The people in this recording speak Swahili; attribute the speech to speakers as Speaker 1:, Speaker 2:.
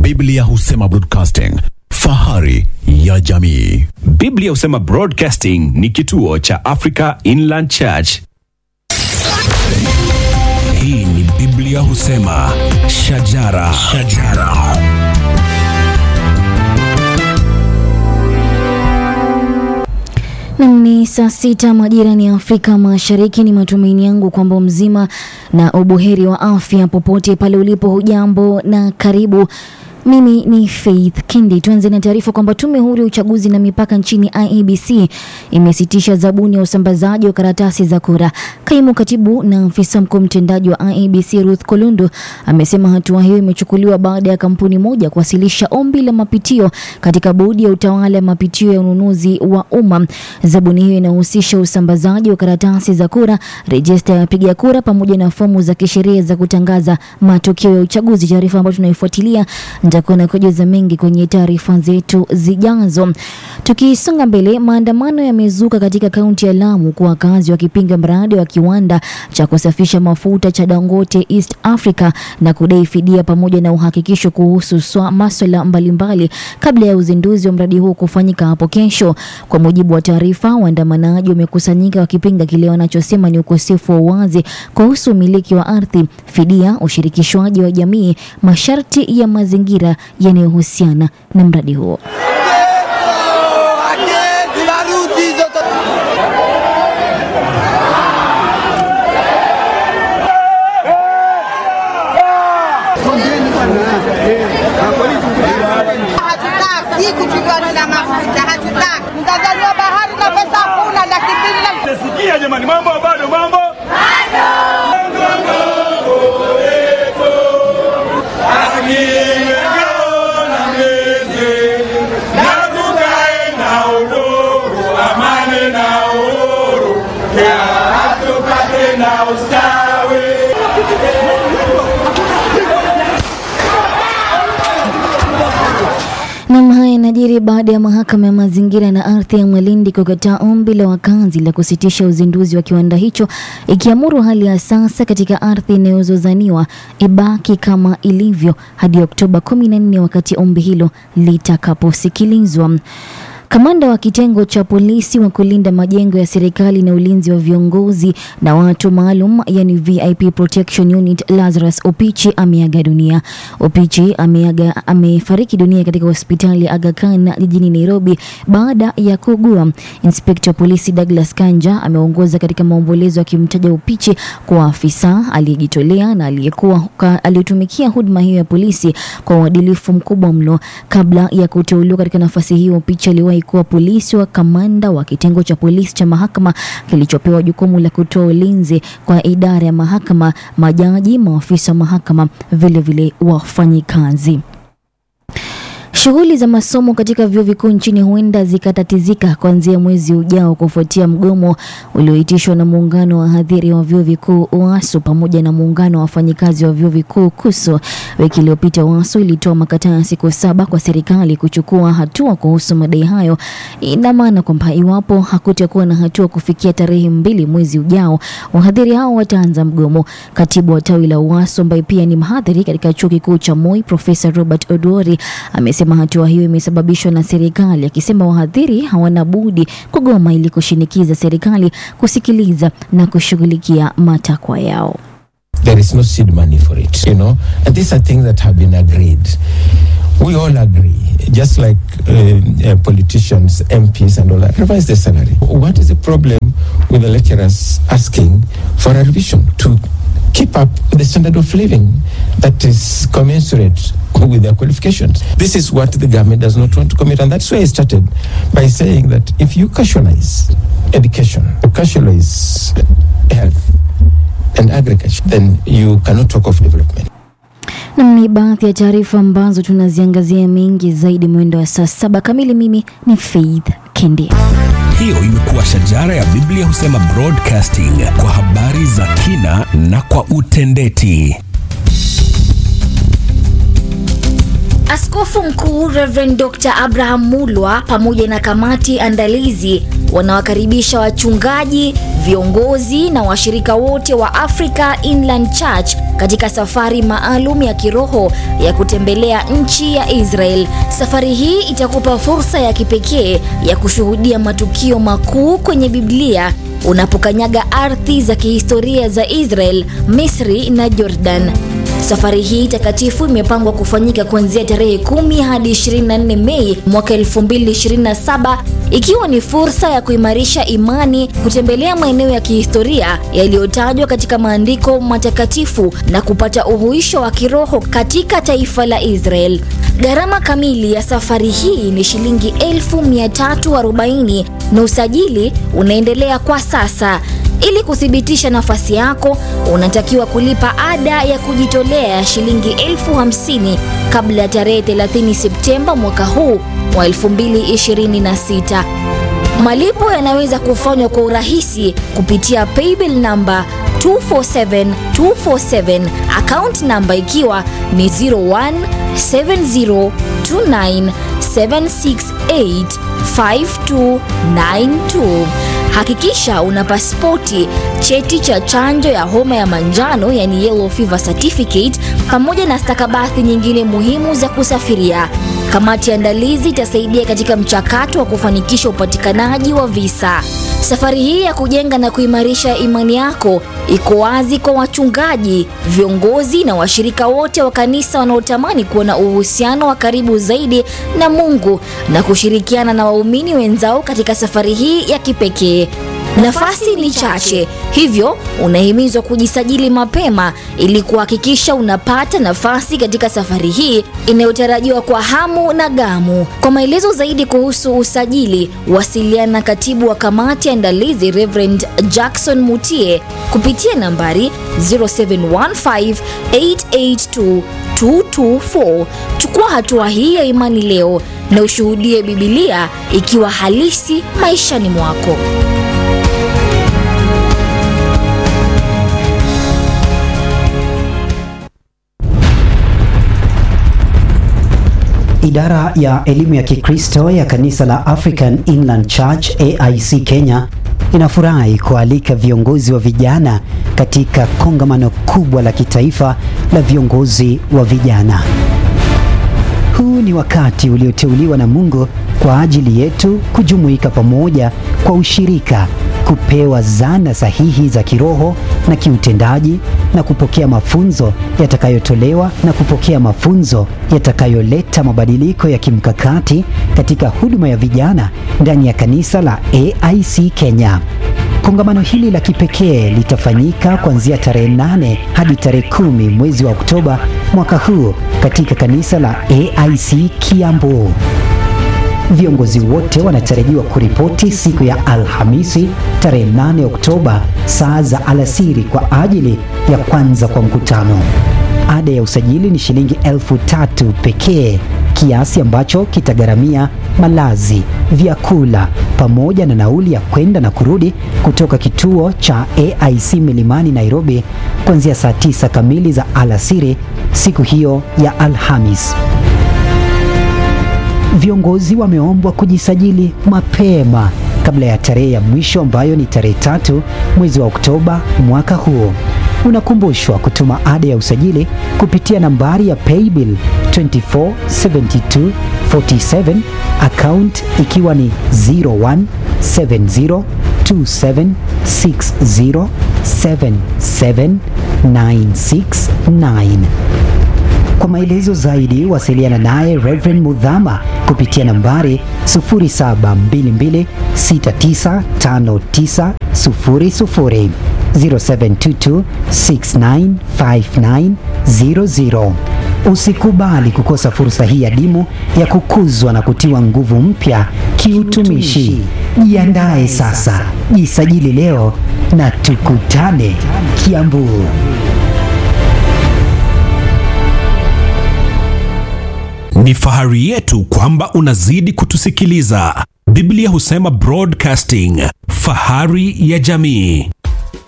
Speaker 1: Biblia husema broadcasting, fahari ya jamii.
Speaker 2: Biblia husema Broadcasting ni kituo cha Africa Inland Church.
Speaker 3: Hii ni Biblia husema shajara, shajara.
Speaker 4: Nam ni saa sita majira ni Afrika Mashariki. Ni matumaini yangu kwamba mzima na ubuheri wa afya popote pale ulipo. Hujambo na karibu. Mimi ni Faith Kindi. Tuanze na taarifa kwamba tume huru ya uchaguzi na mipaka nchini IEBC imesitisha zabuni ya usambazaji wa karatasi za kura. Kaimu katibu na afisa mkuu mtendaji wa IEBC Ruth Kolundu amesema hatua hiyo imechukuliwa baada ya kampuni moja kuwasilisha ombi la mapitio katika bodi ya utawala ya mapitio ya ununuzi wa umma. Zabuni hiyo inahusisha usambazaji wa karatasi za kura, rejista ya wapiga kura pamoja na fomu za kisheria za kutangaza matokeo ya uchaguzi. Taarifa ambayo tunaifuatilia nitakuwa na kujuza mengi kwenye taarifa zetu zijazo. Tukisonga mbele, maandamano yamezuka katika kaunti ya Lamu kwa wakazi wakipinga mradi wa kiwanda cha kusafisha mafuta cha Dangote East Africa na kudai fidia pamoja na uhakikisho kuhusu swa- maswala mbalimbali kabla ya uzinduzi wa mradi huo kufanyika hapo kesho. Kwa mujibu wa taarifa, waandamanaji wamekusanyika wakipinga kile wanachosema ni ukosefu wa uwazi kuhusu umiliki wa ardhi, fidia, ushirikishwaji wa jamii, masharti ya mazingira yanayohusiana na mradi huo.
Speaker 5: Hatutaki kuchukua na mafuta, hatutaki. Mtanzania bahari na pesa hakuna, laki mbili na
Speaker 6: Sikia jamani, mambo bado, mambo
Speaker 4: Nam, haya yanajiri baada ya mahakama ya mazingira na ardhi ya Malindi kukataa ombi la wakazi la kusitisha uzinduzi wa kiwanda hicho, ikiamuru hali ya sasa katika ardhi inayozozaniwa ibaki kama ilivyo hadi Oktoba 14 wakati ombi hilo litakaposikilizwa. Kamanda wa kitengo cha polisi wa kulinda majengo ya serikali na ulinzi wa viongozi na watu maalum yani VIP Protection Unit Lazarus Opichi ameaga dunia. Opichi ameaga amefariki dunia katika hospitali ya Aga Khan jijini Nairobi baada ya kuugua. Inspekta wa polisi Douglas Kanja ameongoza katika maombolezo akimtaja Opichi kuwa afisa aliyejitolea na aliyekuwa ka- aliyetumikia huduma hiyo ya polisi kwa uadilifu mkubwa mno. Kabla ya kuteuliwa katika nafasi hiyo, Opichi aliwahi kuwa polisi wa kamanda wa kitengo cha polisi cha mahakama kilichopewa jukumu la kutoa ulinzi kwa idara ya mahakama, majaji, maafisa wa mahakama, vilevile wafanyikazi. Shughuli za masomo katika vyuo vikuu nchini huenda zikatatizika kuanzia mwezi ujao kufuatia mgomo ulioitishwa na muungano wa wahadhiri wa vyuo vikuu UASU pamoja na muungano wa wafanyikazi wa vyuo vikuu KUSU. Wiki iliyopita UASU ilitoa makataa ya siku saba kwa serikali kuchukua hatua kuhusu madai hayo. Ina maana kwamba iwapo hakutakuwa na hatua kufikia tarehe mbili mwezi ujao, wahadhiri hao wataanza mgomo. Katibu wa tawi la UASU ambaye pia ni mhadhiri katika chuo kikuu cha Moi, Profesa Robert Oduori amesema hatua hiyo imesababishwa na serikali, akisema wahadhiri hawana budi kugoma ili kushinikiza serikali kusikiliza na kushughulikia matakwa yao.
Speaker 7: there is no seed money for it, you know. And these are things that have been agreed. We all agree, just like uh, uh, politicians, MPs, and all that, revise the salary. What is the problem with the lecturers asking for a revision to keep up with the standard of living that is commensurate with their qualifications? This is what the government does not want to commit, and that's why I started by saying that if you casualize education, casualize health, and agriculture, then you cannot talk of development.
Speaker 4: Nam ni baadhi ya taarifa ambazo tunaziangazia mengi zaidi mwendo wa saa saba kamili. Mimi ni Faith Kendi.
Speaker 3: Hiyo imekuwa shajara ya Biblia husema broadcasting kwa habari za kina na kwa utendeti.
Speaker 8: Askofu Mkuu Reverend Dr. Abraham Mulwa pamoja na kamati andalizi
Speaker 4: wanawakaribisha wachungaji, viongozi na washirika wote wa Africa Inland Church katika safari maalum ya kiroho ya kutembelea nchi ya Israel. Safari hii itakupa fursa ya kipekee ya kushuhudia matukio makuu kwenye Biblia unapokanyaga ardhi za kihistoria za Israel, Misri na Jordan. Safari hii takatifu imepangwa kufanyika kuanzia tarehe 10 hadi 24 Mei mwaka 2027 ikiwa ni fursa ya kuimarisha imani, kutembelea maeneo ya kihistoria yaliyotajwa katika maandiko matakatifu na kupata uhuisho wa kiroho katika taifa la Israel. Gharama kamili ya safari hii ni shilingi 1340 na usajili unaendelea kwa sasa. Ili kuthibitisha nafasi yako, unatakiwa kulipa ada ya kujitolea ya shilingi elfu hamsini kabla ya tarehe 30 Septemba mwaka huu wa 2026. Malipo yanaweza kufanywa kwa urahisi kupitia paybill namba 247247 account namba ikiwa ni 017029768592. Hakikisha una pasipoti, cheti cha chanjo ya homa ya manjano yani yellow fever certificate, pamoja na stakabadhi nyingine muhimu za kusafiria. Kamati ya andalizi itasaidia katika mchakato wa kufanikisha upatikanaji wa visa. Safari hii ya kujenga na kuimarisha imani yako iko wazi kwa wachungaji, viongozi na washirika wote wa kanisa wanaotamani kuwa na uhusiano wa karibu zaidi na Mungu na kushirikiana na waumini wenzao katika safari hii ya kipekee. Nafasi ni chache, hivyo unahimizwa kujisajili mapema ili kuhakikisha unapata nafasi katika safari hii inayotarajiwa kwa hamu na gamu. Kwa maelezo zaidi kuhusu usajili, wasiliana na katibu wa kamati ya andalizi Reverend Jackson Mutie kupitia nambari 0715882224. Chukua hatua hii ya imani leo na ushuhudie Bibilia ikiwa halisi maishani mwako.
Speaker 8: Idara ya elimu ya Kikristo ya kanisa la African Inland Church AIC Kenya inafurahi kualika viongozi wa vijana katika kongamano kubwa la kitaifa la viongozi wa vijana. Huu ni wakati ulioteuliwa na Mungu kwa ajili yetu kujumuika pamoja kwa ushirika, kupewa zana sahihi za kiroho na kiutendaji na kupokea mafunzo yatakayotolewa na kupokea mafunzo yatakayoleta mabadiliko ya kimkakati katika huduma ya vijana ndani ya kanisa la AIC Kenya. Kongamano hili la kipekee litafanyika kuanzia tarehe 8 hadi tarehe kumi mwezi wa Oktoba mwaka huu katika kanisa la AIC Kiambu. Viongozi wote wanatarajiwa kuripoti siku ya Alhamisi tarehe 8 Oktoba saa za alasiri kwa ajili ya kwanza kwa mkutano. Ada ya usajili ni shilingi elfu tatu pekee, kiasi ambacho kitagharamia malazi, vyakula pamoja na nauli ya kwenda na kurudi kutoka kituo cha AIC Milimani Nairobi kuanzia saa tisa kamili za alasiri siku hiyo ya Alhamis. Viongozi wameombwa kujisajili mapema kabla ya tarehe ya mwisho ambayo ni tarehe tatu mwezi wa Oktoba mwaka huu. Unakumbushwa kutuma ada ya usajili kupitia nambari ya paybill 247247 account ikiwa ni 017027607796 kwa maelezo zaidi wasiliana naye Reverend Mudhama kupitia nambari 0722695900 0722695900. Usikubali kukosa fursa hii adimu ya kukuzwa na kutiwa nguvu mpya kiutumishi. Jiandae sasa, jisajili leo na tukutane Kiambu.
Speaker 3: Ni fahari yetu kwamba unazidi kutusikiliza. Biblia husema broadcasting, fahari ya jamii.